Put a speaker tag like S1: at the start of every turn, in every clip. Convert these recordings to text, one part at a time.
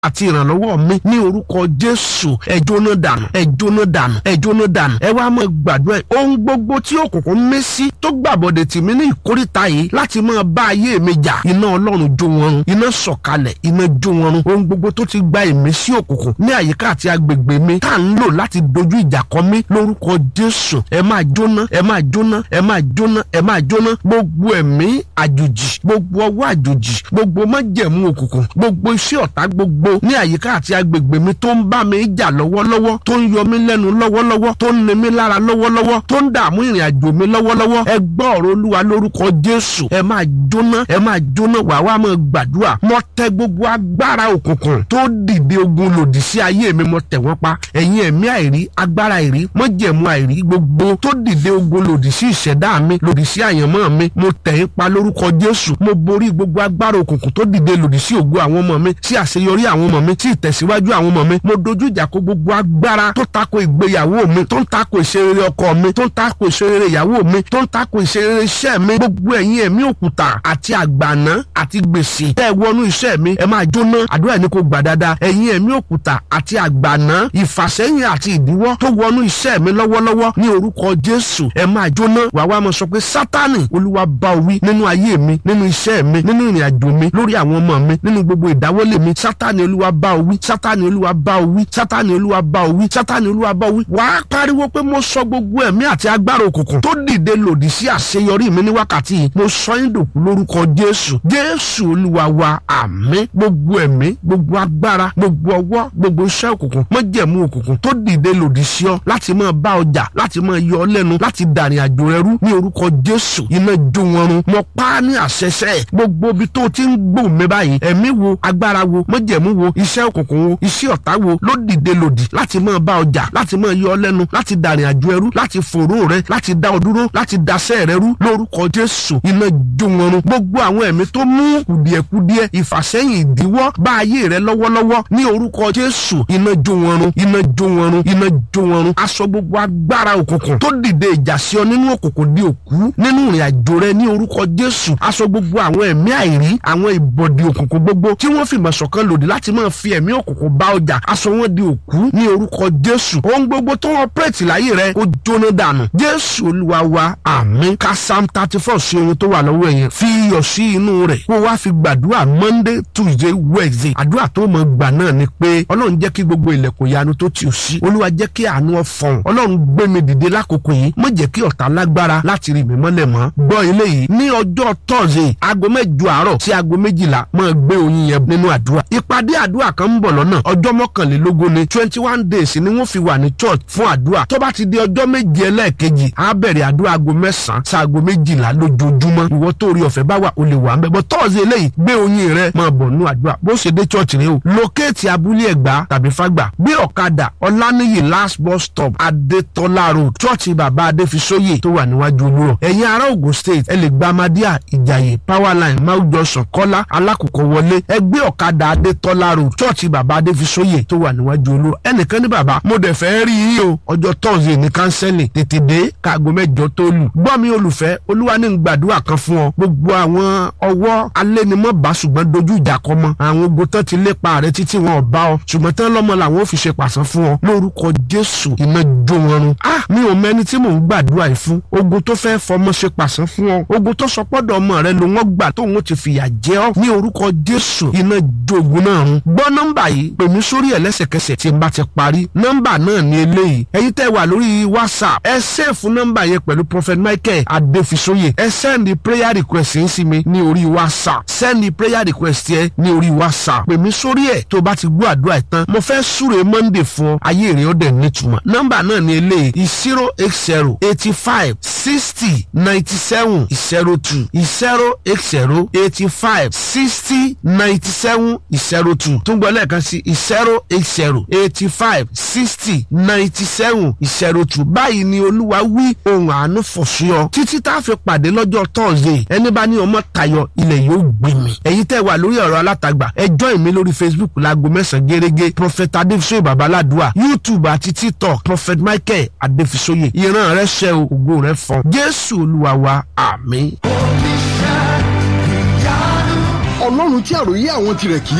S1: àti ìrànlọ́wọ́ mi ní orúkọ jésù ẹ jóná dànù ẹ jóná dànù ẹ jóná dànù ẹ wá máa gbàdúrà ẹ ohun gbogbo tí òkùnkùn mí sí tó gbàbọ̀dẹ̀ tì mí ní ìkórìtà yìí láti máa bá ayé mi jà iná ọlọ́run jó wọn run iná sọ̀kalẹ̀ iná jó wọn run ohun gbogbo tó ti gba ìmísí òkùnkùn ní àyíká àti agbègbè mi tá à ń lò láti dojú ìjà kọ mí lórúkọ jésù ẹ máa jóná ẹ máa jóná ẹ máa jóná ẹ máa jóná gbogbo ẹ̀mí àjòjì gbogbo ọwọ́ àjòjì gbogbo májẹ̀mú òkùnkùn gbogbo iṣẹ́ ọ̀tá gbogbo ní àyíká àti agbègbè mi tó ń bá mi jà lọ́wọ́lọ́wọ́ tó ń yọ mí lẹ́nu lọ́wọ́lọ́wọ́ tó ń ni mí lára lọ́wọ́lọ́wọ́ tó ń dààmú ìrìn àjò mi lọ́wọ́lọ́wọ́ ẹ gbọ́ ọ̀rọ̀ olúwa lórúkọ jésù ẹ máa jóná ẹ máa jóná wà wá máa gbàdúrà mo tẹ gbogbo agbára òkùnkùn tó dìde ogun lòdì sí ayé mi mo tẹ̀ wọ́n pa ẹ̀yin ẹ̀mí àìrí agbára àìrí májẹ̀mú àìrí gbogbo tó dìde ogun lòdì sí ìṣẹ̀dá mi lòdì sí àyànmọ́ mi mo tẹ̀ yín pa lórúkọ jésù mo borí gbogbo agbára òkùnkùn tó dìde lòdì sí ògo àwọn ọmọ mi sí àṣeyọrí àwọn ọmọ mi sí ìtẹ̀síwájú àwọn ọmọ mi mo dojú ìjà kó gbogbo agbára tó tako ìgbéyàwó mi tó ń tako ìṣerere ọkọ mi tó ń tako ìṣerere ìyàwó mi tó ń tako ìṣerere iṣẹ́ mi gbogbo ẹ̀yin ẹ̀mí òkúta àti àgbàná àti gbèsè tẹ́ ẹ wọnú iṣẹ́ mi ẹ máa jóná àdúrà ní kò gbà dáadáa ẹ̀yin ẹ̀mí òkúta àti àgbàná ìfàsẹ́yìn àti ìdíwọ́ tó wọnú iṣẹ́ mi lọ́wọ́lọ́wọ́ ní orúkọ Jésù ẹ máa jóná wàá wá máa sọ pé Sátánì Olúwa bá o wí nínú ayé mi nínú iṣẹ́ mi nínú ìrìn àjò mi lórí àwọn ọmọ mi nínú gbogbo ìdáwọ́lé mi Sátánì Olúwa bá o wí Sátánì Olúwa bá o wí Sátánì Olúwa bá o wí Sátánì Olúwa bá o wí wàá pariwo pé mo sọ gbogbo ẹ̀mí àti agbára òkùnkùn tó dìde lòdì sí àṣeyọrí mi ní wákàtí yìí mo sọ yín dòkú lórúkọ Jésù Jésù Olúwa wa àmín gbogbo ẹ̀mí gbogbo agbára gbogbo ọwọ́ gbogbo iṣẹ́ òkùnkùn májẹ̀mú òkùnkùn tó dìde lòdì sí ọ láti máa bá ọjà láti máa yọ ọ lẹ́nu láti dàrin àjò rẹ rú ní orúkọ Jésù iná jó wọn run mo pa á ní àṣẹṣẹ gbogbo ibi tó ti ń gbò mí báyìí ẹ̀mí wo agbára wo májẹ̀mú wo iṣẹ́ òkùnkùn wo iṣẹ́ ọ̀tá wo ló dìde lòdì láti máa bá ọjà láti máa yọ ọ lẹ́nu láti dàrin àjò ẹrú láti fòró rẹ láti dá ọ dúró láti daṣẹ́ rẹ rú lórúkọ Jésù iná jó wọn run gbogbo àwọn ẹ̀mí tó mú kùdìẹ̀kudiẹ ìfàsẹ́yìn ìdíwọ́ bá ayé rẹ lọ́wọ́lọ́wọ́ ní orúkọ Jésù iná jó wọn run iná jó wọn run iná jó wọn run aṣọ gbogbo agbára òkùnkùn tó dìde ìjà sí ọ nínú òkùnkùn di òkú nínú ìrìn àjò rẹ ní orúkọ Jésù aṣọ gbogbo àwọn ẹ̀mí àìrí àwọn ìbọ̀dì òkùnkùn gbogbo tí wọ́n fìmọ̀ ṣọ̀kan lòdì láti máa fi ẹ̀mí òkùnkùn bá ọjà aṣọ wọn di òkú ní orúkọ Jésù ohun gbogbo tó wọ́n pẹ́ẹ́tì láyé rẹ kó jóná dànù Jésù Olúwa wa àmín ká Psalm thirty four sí ohun tó wà lọ́wọ́ ẹ̀yẹn fi iyọ̀ sí inú rẹ̀ kó wá fi gbàdúrà Monday Tuesday Wednesday àdúrà tó mọ̀ gbà náà ni pé Ọlọ́run jẹ́ kí gbogbo ilẹ̀kùn yanu tó ti ò sí Olúwa jẹ́ kí àánú ọ̀fọ̀n Ọlọ́run gbé mi dìde lákòókò yìí má jẹ́ kí ọ̀tá lágbára láti rí mi mọ́lẹ̀ mọ́ gbọ́ ilé yìí ní ọjọ́ Thursday aago mẹ́jọ àárọ̀ sí aago méjìlá máa gbé oyin yẹn nínú àdúrà ìpàdé àdúrà kan ń bọ̀ lọ́nà ọjọ́ mọ́kànlélógún ni twenty one days ni wọ́n fi wà ní church fún àdúrà tó bá ti di ọjọ́ méje ẹlẹ́ẹ̀kejì á bẹ̀rẹ̀ àdúrà aago mẹ́sàn-án sí aago méjìlá lójoojúmọ́ ìwọ tó rí ọ̀fẹ́ bá wà o lè wà ń bẹ̀ bọ́ Thursday eléyìí gbé oyin rẹ máa bọ̀ nínú àdúrà bó ṣe dé church rẹ o lókèétì abúlé ẹ̀gbá tàbí fágbà gbé ọ̀kadà ọláníyì last bus stop adétọ́lá road church bàbá adéfisóyè tó wà níwájú olúrọ̀ ẹ̀yin ará Ògùn state ẹ lè gba amadíà ìjàyè powerline mount johnson kọ́lá alákòókò wọlé ẹ gbé ọ̀kadà adétọ́lá road church bàbá adéfisóyè tó wà níwájú olúrọ̀ ẹnìkan ní bàbá mo dẹ̀ fẹ́ rí yín o ọjọ́ thursday ní kánsẹ́lì tètè dé káago mẹ́jọ tó lù gbọ́ mi olùfẹ́ olúwa ní gbàdúrà kan fún ọ gbogbo àwọn ọwọ́ alẹ́nimọ́ bá ṣùgbọ́n dojú ìjà kọ mọ́ àwọn ogun tán ti lépa rẹ títí wọn ò bá ọ ṣùgbọ́n tán lọ́mọ làwọn ò fi ṣe pàṣán fún ọ lórúkọ jésù iná jó wọn run ah mi ò mẹ́ni tí mò ń gbàdúrà yìí fún ogun tó fẹ́ fọmọ ṣe pàṣán fún ọ ogun tó sọ pọ́dọ̀ ọmọ rẹ ló wọ́n gbà tóun ti fìyà jẹ ọ́ ní orúkọ jésù iná jó ogun náà run gbọ́ nọ́mbà yìí pè mí sórí ẹ̀ lẹ́sẹ̀kẹsẹ̀ tí n bá ti parí nọ́mbà náà ní eléyìí ẹ̀yin tẹ́ wà lórí whatsapp ẹ sẹ́ẹ̀fù nọ́mbà yẹn pẹ̀lú prophet michael adéfisóyè ẹ sẹ́ndì prayer request yín sí mi ní orí whatsapp sẹ́ndì prayer request yẹn ní orí whatsapp pè mí sórí ẹ̀ tó bá ti gbọ́ àdúrà ẹ̀ tán mo fẹ́ súre monday fún ọ ayé rẹ̀ ó dẹ̀ nítumọ̀ nọ́mbà náà ní eléyìí zero eight zero eighty five sixty ninety seven zero two zero eight zero eighty five sixty ninety seven zero two tún gbọ́ lẹ́ẹ̀kan sí zero eight zero eighty five sixty ninety seven zero two báyìí ni olúwa wí ohun àánú fọ̀ṣúyọ títí tá a fi pàdé lọ́jọ́ thursday ẹni bá ní ọmọ tayọ ilẹ̀ yóò gbé mi ẹ̀yin tẹ́ wà lórí ọ̀rọ̀ alátagbà ẹ join mi lórí facebook láago mẹ́sàn-án gẹ́gẹ́ prophet adéfisóyè babaládùá youtube àti tiktok prophet michael adéfisóyè ìran rẹ ṣẹ o ògo rẹ fọn jésù olúwa wa àmín.
S2: ọlọ́run tí àròyé àwọn tirẹ̀ kì í sùn tó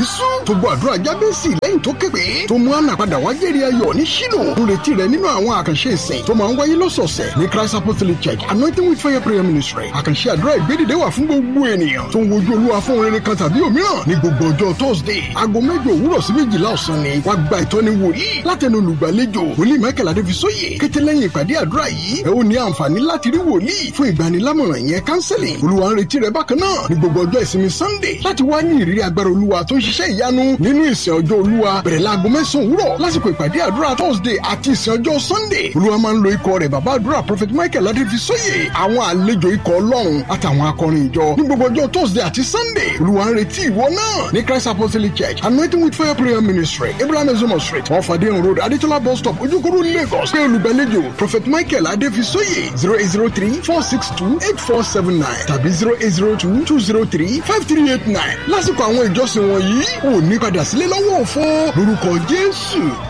S2: tó gbọ́ àdúrà jábẹ́sì lẹ́yìn tó képe tó mú àná padà wá jẹ́rìí ayọ̀ ní ṣílò ń retí rẹ nínú àwọn àkànṣe ìsìn tó máa ń wáyé lọ́sọ̀ọ̀sẹ̀ ní christ apostolic church anointing with fire prayer ministry àkànṣe àdúrà ìgbédìde wà fún gbogbo ènìyàn tó ń wojú olúwa fún rere kan tàbí òmíràn ní gbogbo ọjọ́ thursday aago mẹ́jọ òwúrọ̀ sí méjìlá ọ̀sán ni wàá gba ìtọ́ni wòlíì látẹnu olùgbàlejò wòlíì michael adéfisóyè kété lẹ́yìn ìpàdé àdúrà yìí ẹ ó ní àǹfààní láti rí wòlíì fún ìgbanilámọ̀ràn yẹn counseling olúwa ń retí rẹ bákan náà ní gbogbo ọjọ́ ìsinmi sunday láti wá ní ìrírí agbára olúwa tó ń ṣiṣẹ́ ìyanu nínú ìsìn ọjọ́ olúwa bẹ̀rẹ̀ láago mẹ́sàn-án òwúrọ̀ lásìkò ìpàdé àdúrà thursday àti ìsìn ọjọ́ sunday olúwa máa ń lo ikọ̀ rẹ̀ bàbá àdúrà prophet michael adéfisóyè àwọn àlejò ikọ̀ ọlọ́run àtàwọn akọrin ìjọ ní gbogbo ọjọ́ thursday àti sunday olúwa ń retí ìwọ náà ní christ apostolic church anointing with fire prayer ministry abraham ezomo street off adeyan road adetola bus stop ojúkúrú lagos pé olùgbàlejò prophet michael adéfisóyè zero eight zero three four six two eight four seven nine tàbí zero eight zero two two zero three five three eight nine lásìkò àwọn ìjọsìn wọ̀nyí ò ní padà sílé lọ́wọ́ òfo lórúkọ jésù